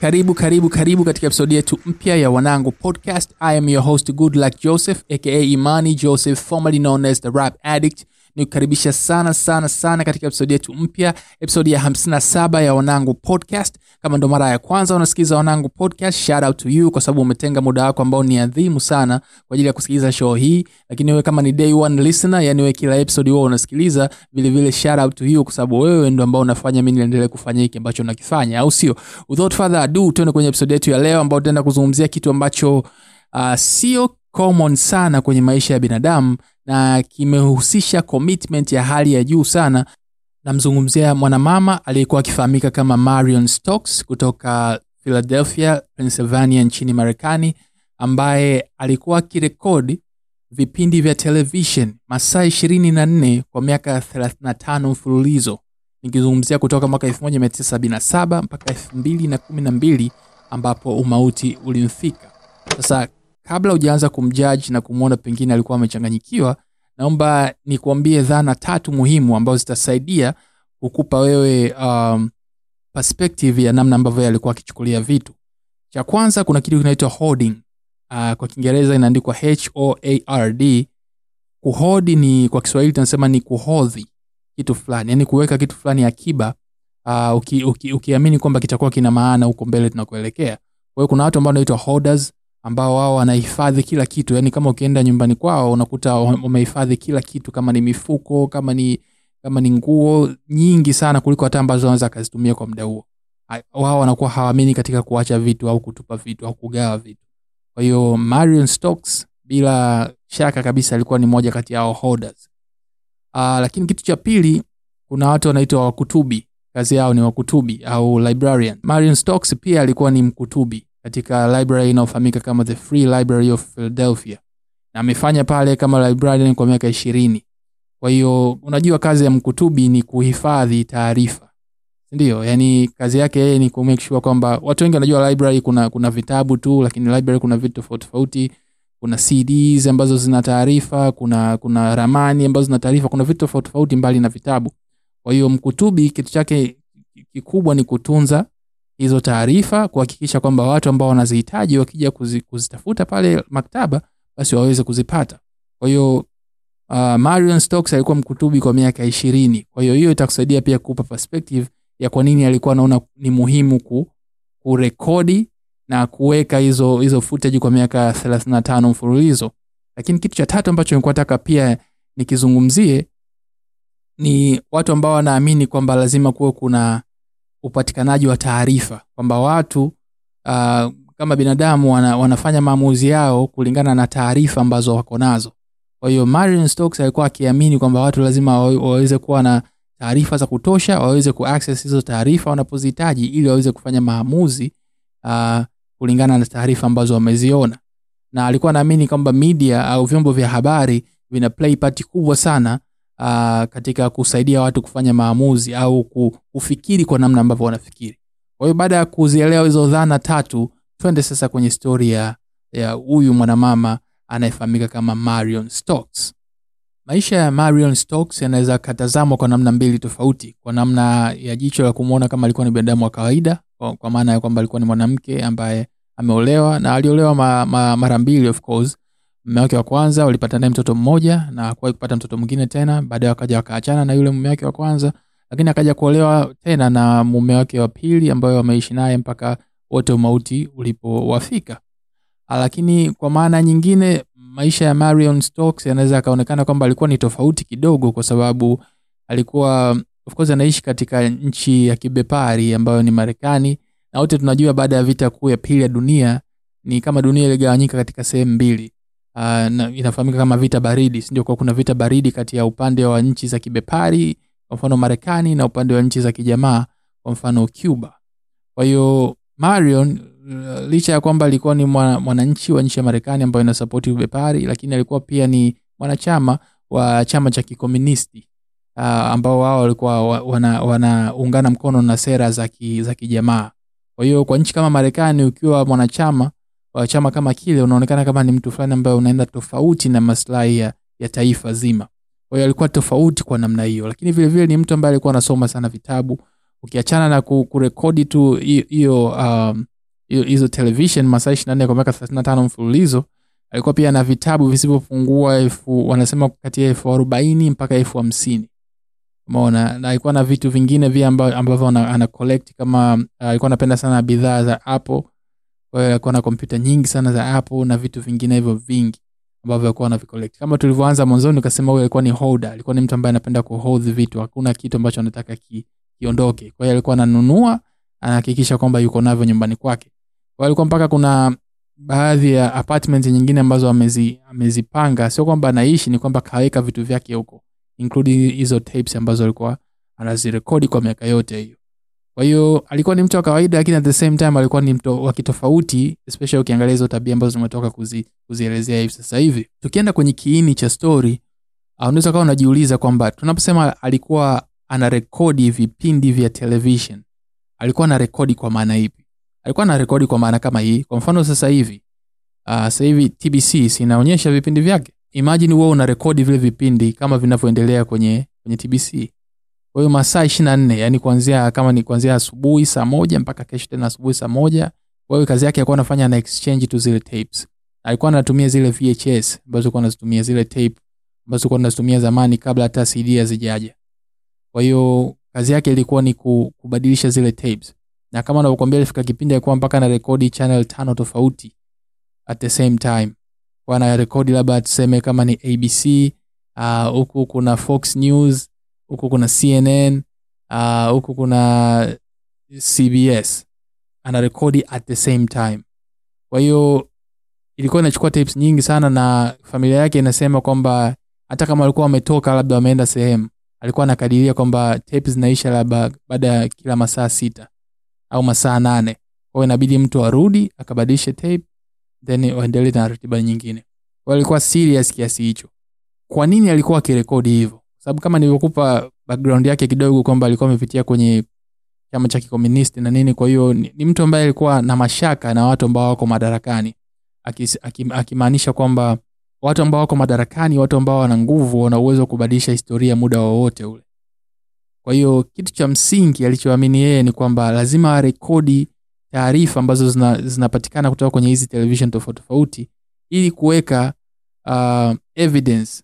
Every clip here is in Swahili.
karibu karibu karibu katika episodi yetu mpya ya wanangu podcast i am your host good luck joseph aka imani joseph formerly known as the rap addict nikukaribisha sana sana sana katika episodi yetu mpya episodi ya 57 ya wanangu podcast kama ndo mara ya kwanza unasikiliza wanangu podcast shout out to you kwa sababu umetenga muda wako ambao ni adhimu sana kwa ajili ya kusikiliza show hii lakini wewe kama ni day one listener yani wewe kila episode wewe unasikiliza vile vile shout out to you kwa sababu wewe ndo ambao unafanya mimi niendelee kufanya hiki ambacho nakifanya au sio without further ado tuende kwenye episode yetu ya leo ambao tutaenda kuzungumzia kitu ambacho uh, sio common sana kwenye maisha ya binadamu na kimehusisha commitment ya hali ya juu sana namzungumzia mwanamama aliyekuwa akifahamika kama marion stokes kutoka philadelphia pennsylvania nchini marekani ambaye alikuwa akirekodi vipindi vya television masaa ishirini na nne kwa miaka 35 mfululizo nikizungumzia kutoka mwaka 1977 mpaka 212 ambapo umauti ulimfika sasa kabla hujaanza kumjaji na kumwona pengine alikuwa amechanganyikiwa naomba nikuambie dhana tatu muhimu ambazo zitasaidia kukupa wewe um, perspective ya namna ambavyo yeye alikuwa akichukulia vitu cha kwanza kuna kitu kinaitwa hoarding uh, kwa kiingereza inaandikwa hoard kuhodi ni kwa kiswahili tunasema ni kuhodhi kitu fulani yani kuweka kitu fulani akiba uh, ukiamini uki, uki kwamba kitakuwa kina maana huko mbele tunakuelekea kwa hiyo kuna watu ambao wanaitwa hoarders ambao wao wanahifadhi kila kitu yani kama ukienda nyumbani kwao unakuta wamehifadhi kila kitu kama ni mifuko kama ni kama ni nguo nyingi sana kuliko hata ambazo wanaweza akazitumia kwa muda huo wao wanakuwa hawaamini katika kuacha vitu au kutupa vitu au kugawa vitu kwa hiyo marion stokes bila shaka kabisa alikuwa ni moja kati yao holders uh, lakini kitu cha pili kuna watu wanaitwa wakutubi kazi yao ni wakutubi au librarian marion stokes pia alikuwa ni mkutubi katika library inayofahamika kama the free library of philadelphia na amefanya pale kama librarian kwa miaka ishirini kwa hiyo unajua kazi ya mkutubi ni kuhifadhi taarifa ndio yani kazi yake yeye ni kumake sure kwamba watu wengi wanajua library kuna kuna vitabu tu lakini library kuna vitu tofauti tofauti kuna cds ambazo zina taarifa kuna kuna ramani ambazo zina taarifa kuna vitu tofauti tofauti mbali na vitabu kwa hiyo mkutubi kitu chake kikubwa ni kutunza hizo taarifa kuhakikisha kwamba watu ambao wanazihitaji wakija kuzi, kuzitafuta pale maktaba basi waweze kuzipata kwa hiyo uh, marion stokes alikuwa mkutubi kwa miaka ishirini kwa hiyo hiyo itakusaidia pia kupa perspective ya kwa nini alikuwa anaona ni muhimu ku, kurekodi na kuweka hizo hizo footage kwa miaka 35 mfululizo lakini kitu cha tatu ambacho nilikuwa nataka pia nikizungumzie ni watu ambao wanaamini kwamba lazima kuwe kuna upatikanaji wa taarifa kwamba watu uh, kama binadamu wana, wanafanya maamuzi yao kulingana na taarifa ambazo wako nazo kwa hiyo marion stokes alikuwa akiamini kwamba watu lazima waweze kuwa na taarifa za kutosha waweze kuaccess hizo taarifa wanapozihitaji ili waweze kufanya maamuzi uh, kulingana na taarifa ambazo wameziona na alikuwa anaamini kwamba media au vyombo vya habari vina play part kubwa sana uh, katika kusaidia watu kufanya maamuzi au kufikiri kwa namna ambavyo wanafikiri kwa hiyo baada ya kuzielewa hizo dhana tatu twende sasa kwenye stori ya huyu mwanamama anayefahamika kama marion stokes maisha ya marion stokes yanaweza katazamwa kwa namna mbili tofauti kwa namna ya jicho la kumwona kama alikuwa ni binadamu wa kawaida kwa, kwa maana ya kwamba alikuwa ni mwanamke ambaye ameolewa na aliolewa ma, ma, mara mbili of course mume wake wa kwanza walipata naye mtoto mmoja na akuwahi kupata mtoto mwingine tena baadaye wakaja wakaachana na yule mume wake wa kwanza lakini akaja kuolewa tena na mume wake wa pili ambayo wameishi naye mpaka wote umauti ulipowafika lakini kwa maana nyingine maisha ya marion stokes yanaweza akaonekana kwamba alikuwa ni tofauti kidogo kwa sababu alikuwa of course anaishi katika nchi ya kibepari ambayo ni marekani na wote tunajua baada ya vita kuu ya pili ya dunia ni kama dunia iligawanyika katika sehemu mbili uh, na inafahamika kama vita baridi sindio kwa kuna vita baridi kati ya upande wa nchi za kibepari kwa mfano marekani na upande wa nchi za kijamaa kwa mfano cuba kwa hiyo marion uh, licha ya kwamba alikuwa ni mwananchi wa nchi ya marekani ambayo inasapoti ubepari lakini alikuwa pia ni mwanachama wa chama cha kikomunisti uh, ambao wao walikuwa wanaungana wana, wana mkono na sera za ki, za kijamaa kwa hiyo kwa nchi kama marekani ukiwa mwanachama wa chama kama kile unaonekana kama ni mtu fulani ambaye unaenda tofauti na maslahi ya, ya taifa zima kwa hiyo alikuwa tofauti kwa namna hiyo lakini vile vile ni mtu ambaye alikuwa anasoma sana vitabu ukiachana na ku- kurekodi tu hi- hiyo um, hiyo- hizo television masaa 24 kwa miaka 35 mfululizo alikuwa pia na vitabu visivyopungua elfu wanasema kati ya elfu arobaini mpaka elfu hamsini umeona na alikuwa na vitu vingine vile amba- ambavyo ana, ana collect kama uh, alikuwa anapenda sana bidhaa za apple kwa hiyo alikuwa na kompyuta nyingi sana za apple na vitu vingine hivyo vingi ambavyo alikuwa anavicollect kama tulivyoanza mwanzoni ukasema huyu alikuwa ni holder alikuwa ni mtu ambaye anapenda kuhold vitu hakuna kitu ambacho anataka ki, kiondoke kwa hiyo alikuwa ananunua anahakikisha kwamba yuko navyo nyumbani kwake kwa hiyo alikuwa mpaka kuna baadhi ya apartment nyingine ambazo amezi, amezipanga sio kwamba anaishi ni kwamba kaweka vitu vyake huko including hizo tapes ambazo alikuwa anazirekodi kwa miaka yote hiyo kwa hiyo alikuwa ni mtu wa kawaida lakini at the same time alikuwa ni mtu wa kitofauti especially ukiangalia hizo tabia ambazo tumetoka kuzi, kuzielezea hivi sasa hivi tukienda kwenye kiini cha story uh, unaweza kawa unajiuliza kwamba tunaposema alikuwa anarekodi vipindi vya television alikuwa anarekodi kwa maana ipi alikuwa anarekodi kwa maana kama hii kwa mfano sasa hivi uh, sasa hivi tbc sinaonyesha vipindi vyake imagine wewe unarekodi vile vipindi kama vinavyoendelea kwenye kwenye tbc kwa hiyo masaa ishiri na nne yani kuanzia kama ni kuanzia asubuhi saa moja mpaka kesho tena asubuhi saa moja kwa hiyo kazi yake alikuwa anafanya na exchange tu zile tapes alikuwa anatumia zile vhs ambazo alikuwa anazitumia zile tape ambazo alikuwa anazitumia zamani kabla hata cd hazijaja kwa hiyo kazi yake ilikuwa ni ku- kubadilisha zile tapes na kama unavyokwambia ilifika kipindi alikuwa mpaka na rekodi channel tano tofauti at the same time kwa ana rekodi labda tuseme kama ni abc ah, huku uh, kuna fox news huku kuna cnn ah, huku uh, kuna cbs ana rekodi at the same time kwa hiyo ilikuwa inachukua tapes nyingi sana na familia yake inasema kwamba hata kama walikuwa wametoka labda wameenda sehemu alikuwa anakadiria kwamba tapes zinaisha labda baada ya kila masaa sita au masaa nane kwao inabidi mtu arudi akabadilishe tape then waendelee na ratiba nyingine kwa hiyo alikuwa serious kiasi hicho kwa nini alikuwa akirekodi hivyo Kwa sababu kama nilivyokupa background yake kidogo kwamba alikuwa amepitia kwenye chama cha kikomunisti na nini kwa hiyo ni, ni mtu ambaye alikuwa na mashaka na watu ambao wako madarakani akis- akim- akimaanisha kwamba watu ambao wako madarakani watu ambao wana nguvu wana uwezo wa kubadilisha historia muda wowote ule kwa hiyo kitu cha msingi alichoamini yeye ni kwamba lazima arekodi taarifa ambazo zina- zinapatikana kutoka kwenye hizi television tofauti tofauti ili kuweka uh, evidence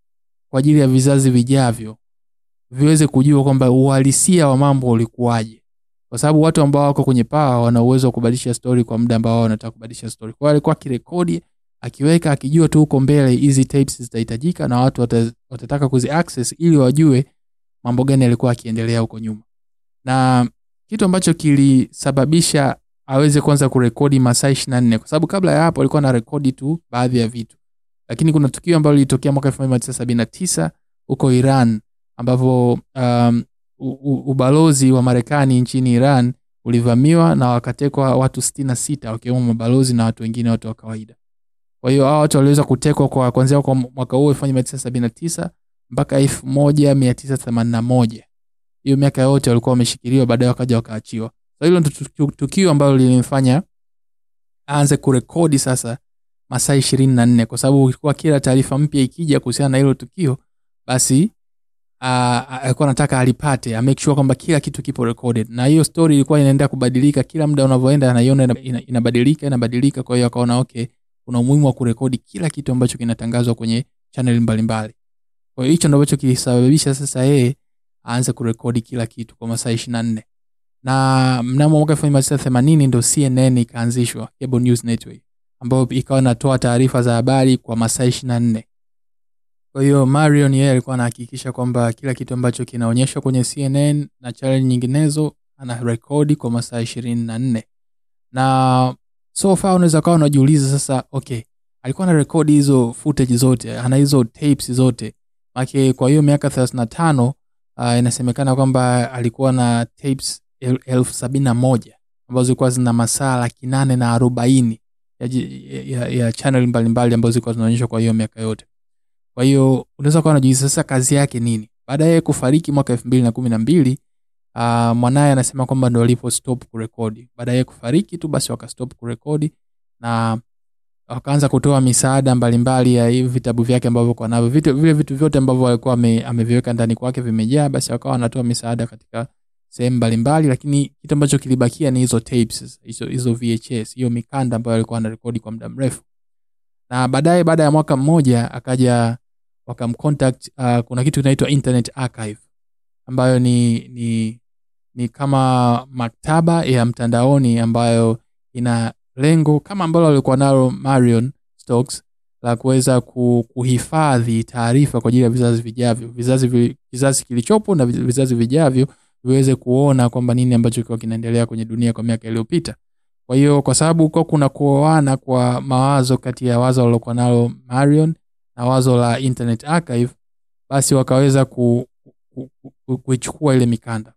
kwa ajili ya vizazi vijavyo viweze kujua kwamba uhalisia wa mambo ulikuwaje kwa sababu watu ambao wako kwenye paa wana uwezo wa kubadilisha story kwa muda ambao wao wanataka kubadilisha story kwa hiyo alikuwa akirekodi akiweka akijua tu huko mbele hizi tapes zitahitajika na watu wata, watataka kuzi access ili wajue mambo gani yalikuwa akiendelea huko nyuma na kitu ambacho kilisababisha aweze kwanza kurekodi masaa ishiri na nne kwa sababu kabla ya hapo alikuwa na rekodi tu baadhi ya vitu lakini kuna tukio ambalo lilitokea mwaka elfu moja mia tisa sabini na tisa huko iran ambapo um, u- u- ubalozi wa marekani nchini iran ulivamiwa na wakatekwa watu sitini na sita wakiwemo mabalozi na watu wengine watu wa kawaida kwa hiyo hawa watu waliweza kutekwa kwa kuanzia kwa mwaka huo elfu moja mia tisa sabini na tisa mpaka elfu moja mia tisa themanini na moja hiyo miaka yote walikuwa wameshikiliwa baadaye wakaja wakaachiwa so hilo ndo tukio- tukio ambalo lilimfanya aanze kurekodi sasa masaa ishirini na nne kwa sababu ilikuwa kila taarifa mpya ikija kuhusiana na hilo tukio basi ah, alikuwa anataka alipate amake sure kwamba kila kitu kipo recorded na hiyo story ilikuwa inaendelea kubadilika kila muda unavyoenda anaiona ina- ina- inabadilika inabadilika kwa hiyo akaona okay kuna umuhimu wa kurekodi kila kitu ambacho kinatangazwa kwenye channel mbalimbali kwa hiyo hicho ndo ambacho kilisababisha sasa yeye aanze kurekodi kila kitu kwa masaa ishiri na nne na mnamo mwaka elfu moja mia tisa themanini ndo cnn ikaanzishwa cable news network ambayo ikawa inatoa taarifa za habari kwa masaa ishiri na nne kwa hiyo marion yeye alikuwa anahakikisha kwamba kila kitu ambacho kinaonyeshwa kwenye cnn na channel nyinginezo ana rekodi kwa masaa ishirini na nne na so far unaweza kawa unajiuliza sasa okay alikuwa na rekodi hizo footage zote ana hizo tapes zote make kwa hiyo miaka thelathini na tano uh, inasemekana kwamba alikuwa na tapes el- elfu sabini na moja ambazo zilikuwa zina masaa laki nane na arobaini ya, ji- ya, ya channel mbalimbali ambazo zilikuwa zinaonyeshwa kwa hiyo miaka yote kwa hiyo unaweza kuwa unajiuliza sasa kazi yake nini baada ya yeye kufariki mwaka elfu mbili na kumi na mbili uh, mwanaye anasema kwamba ndo alipo stop kurekodi baada ya yeye kufariki tu basi wakastop kurekodi na wakaanza kutoa misaada mbalimbali ya hivi vitabu vyake ambavyo kwa navyo vitu, vile vitu vyote ambavyo alikuwa ame, ameviweka ndani kwake vimejaa basi wakawa wanatoa misaada katika sehemu mbalimbali lakini kitu ambacho kilibakia ni hizo tapes hizo, hizo vhs hiyo mikanda ambayo alikuwa anarekodi kwa muda mrefu na baadaye baada ya mwaka mmoja akaja wakamcontact uh, kuna kitu kinaitwa internet archive ambayo ni ni ni kama maktaba ya mtandaoni ambayo ina lengo kama ambalo alikuwa nalo marion stokes la kuweza ku- kuhifadhi taarifa kwa ajili ya vizazi vijavyo vizazi, vi- vizazi kilichopo na vi- vizazi vijavyo viweze kuona kwamba nini ambacho kilikuwa kinaendelea kwenye dunia kwa miaka iliyopita kwa hiyo kwa sababu kuwa kuna kuoana kwa mawazo kati ya wazo alilokuwa nalo marion na wazo la internet archive basi wakaweza ku, ku, ku, ku, kuichukua ile mikanda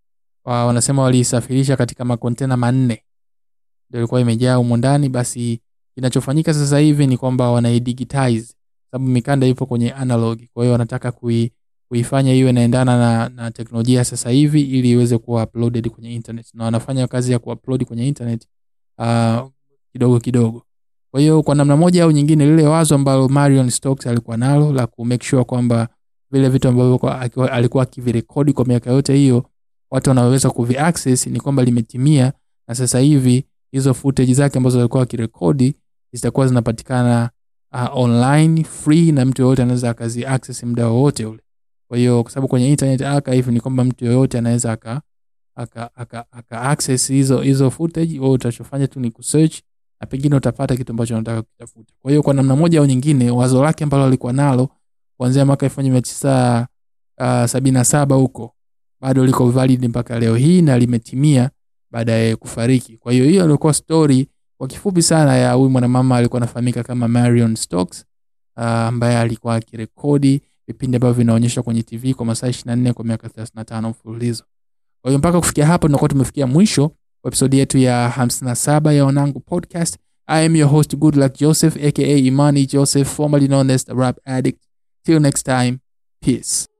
wa, wanasema waliisafirisha katika makontena manne ndio ilikuwa imejaa humo ndani basi kinachofanyika sasa hivi ni kwamba wanaidigitize sababu mikanda ipo kwenye analog kwa hiyo wanataka kui, kuifanya iwe inaendana na, na teknolojia ya sasa hivi ili iweze kuwa uploaded kwenye internet na wanafanya kazi ya kuupload kwenye internet uh, kidogo kidogo kwa hiyo kwa namna moja au nyingine lile wazo ambalo marion stokes alikuwa nalo la ku make sure kwamba vile vitu ambavyo kwa- akiwa- alikuwa akivirekodi kwa miaka yote hiyo watu wanaweza kuviaccess ni kwamba limetimia na sasa hivi hizo footage zake ambazo alikuwa akirekodi zitakuwa zinapatikana uh, online free na mtu yoyote anaweza akazi access muda wowote ule kwa hiyo kwa sababu kwenye internet archive ni kwamba mtu yoyote anaweza aka aka, aka, aka access hizo hizo footage wewe utachofanya tu ni kusearch na pengine utapata kitu ambacho unataka kutafuta kwa hiyo kwa namna moja au nyingine wazo lake ambalo alikuwa nalo kuanzia mwaka elfu moja mia tisa uh, sabini na saba huko bado liko valid mpaka leo hii na limetimia baada ya kufariki kwa hiyo hiyo ilikuwa story kwa kifupi sana ya huyu mwanamama alikuwa anafahamika kama marion stokes uh, ambaye alikuwa akirekodi vipindi ambavyo vinaonyeshwa kwenye tv kwa masaa 24 kwa miaka 35 mfululizo kwa hiyo mpaka kufikia hapo tunakuwa tumefikia mwisho wa episodi yetu ya 57 ya wanangu podcast i am your host good luck joseph aka imani joseph formerly known as the rap addict till next time peace